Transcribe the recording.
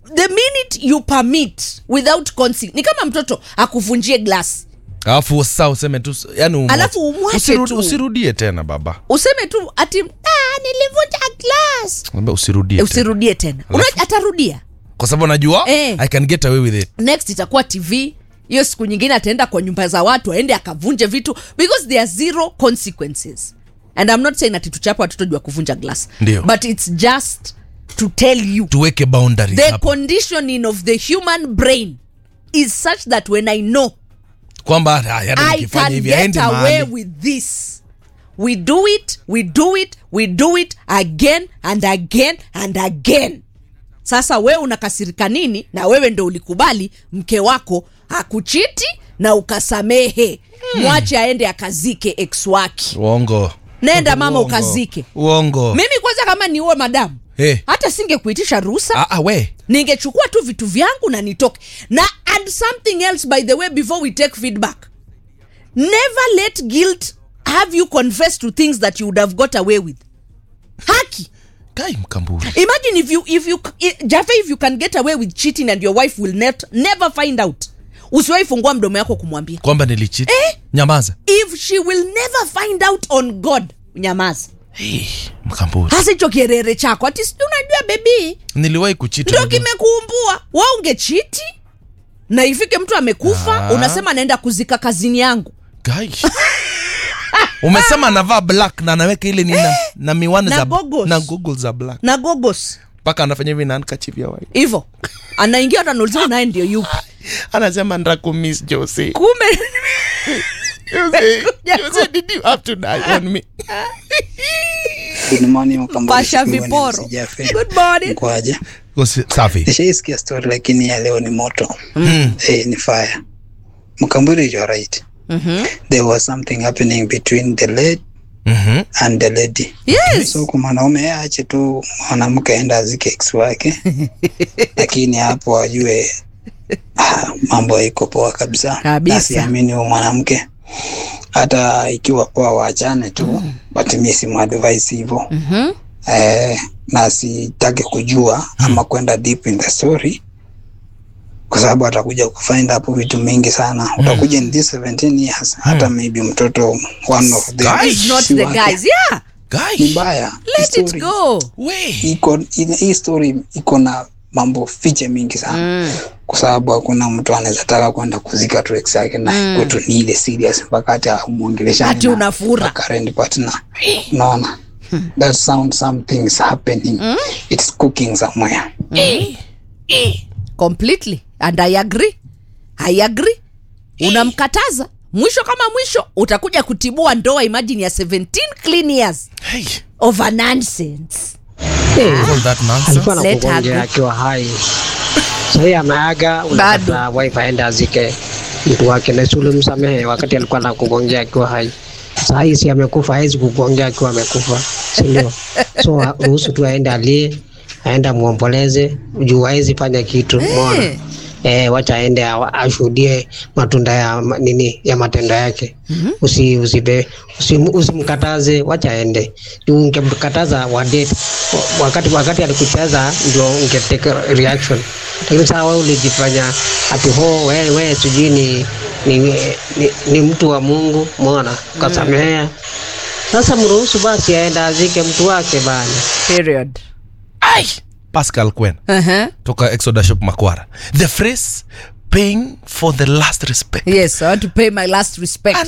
the minute you permit without consent ni kama mtoto akuvunjie glass alafu saa useme tu yani umwache. Alafu umwache Usirudi- tu. usirudie tena baba useme tu ati ah, nilivunja glass Mwambie usirudie tena. usirudie tena Una, atarudia kwa sababu najua Eh. i can get away with it next itakuwa tv hiyo siku nyingine ataenda kwa nyumba za watu aende akavunje vitu because there are zero consequences and i'm not saying ati tuchape watoto juu ya kuvunja glass Ndio. but it's just to tell you tuweke boundaries the hapo conditioning of the human brain is such that when i know kwamba ah, yaani i nikifanya can hivi get aende away mahali with this we do it we do it we do it again and again and again sasa wewe unakasirika nini na wewe ndo ulikubali mke wako akuchiti na ukasamehe mwache aende akazike ex wake uongo nenda mama Uongo. ukazike uongo mimi kwanza kama niuwe madamu Eh. hata singekuitisha ruhusa ah, ah, we ningechukua tu vitu vyangu na nitoke na and something else by the way before we take feedback never let guilt have you confess to things that you would have got away with haki kai mkamburi imagine if you if you i- jafe if you can get away with cheating and your wife will net, never find out usiwahi fungua mdomo yako kumwambia kwamba nilichiti Eh? nyamaza if she will never find out on god nyamaza hey, mkamburi hasa hicho kierere chako ati sijui unajua bebii niliwahi kuchiti ndo unajua. kimekuumbua wa ungechiti na ifike mtu amekufa Ah. unasema naenda kuzika kazini yangu Guy. umesema anavaa black na anaweka ile nina na miwani Na za goggles. na goggles za black na gogos mpaka anafanya hivi na handkerchief ya white hivo anaingia tanauliza naye ndio yupi anasema ndakumiss Josie kumbe Josie Kuja Josie did you have to die on me Good morning, Mkambale. pasha Sikuwa ni viporo msijafe. good morning Mkwaje? Josie, safi Nishaisikia story lakini ya leo ni moto. Eh, ni fire. Mkambule you're right. There was something happening between the lady Mhm. and the lady. yes So kwa mwanaume yeye aache tu mwanamke aenda azike ex wake. lakini hapo ajue ah, mambo iko poa kabisa. Kabisa. Na siamini huyo mwanamke hata ikiwa poa waachane tu but mimi simuadvise hivyo Mhm. eh, na sitaki kujua ama kwenda deep in the story kwa sababu atakuja kufind hapo vitu mingi sana utakuja in this 17 years hata maybe mtoto one of them Guys, It's not si the wake. guys yeah Guy. ni mbaya Hii let it story go we iko ina- hii story iko na mambo fiche mingi sana Mm. kwa sababu hakuna mtu anaweza taka kwenda kuzika tu ex yake na mm. kwetu ni ile serious mpaka hata umwongeleshani Ati na- unafura. na current partner unaona that sound something is happening it's cooking somewhere completely and i agree i agree unamkataza mwisho kama mwisho utakuja kutibua ndoa imagine ya 17 clean years hey of a nonsense all that nonsense alikuwa na Let her kugonjea go. akiwa hai sahii ameaga unapata wife aende azike mtu wake na si ulimsamehe wakati alikuwa na kugongea akiwa hai sahii si amekufa hawezi kugongea akiwa amekufa sindio so ruhusu tu aende alie aende amwomboleze juu hawezi fanya kitu mona Eh, wacha aende awa- ashuhudie matunda ya ma- nini ya matendo yake mm-hmm. usi, usibe, usi, usimkataze wacha aende juu ungemkataza wadate wakati wakati alikucheza ndio ungeteke reaction lakini saa wewe ulijifanya ati ho wewe we, sijui ni, ni, ni, ni mtu wa mungu mona ukasamehea sasa mruhusu basi aende azike mtu wake bana period Ai! pascal quen uh-huh. toka exoda shop makwara the phrase paying for the last respect yes i want to pay my last respect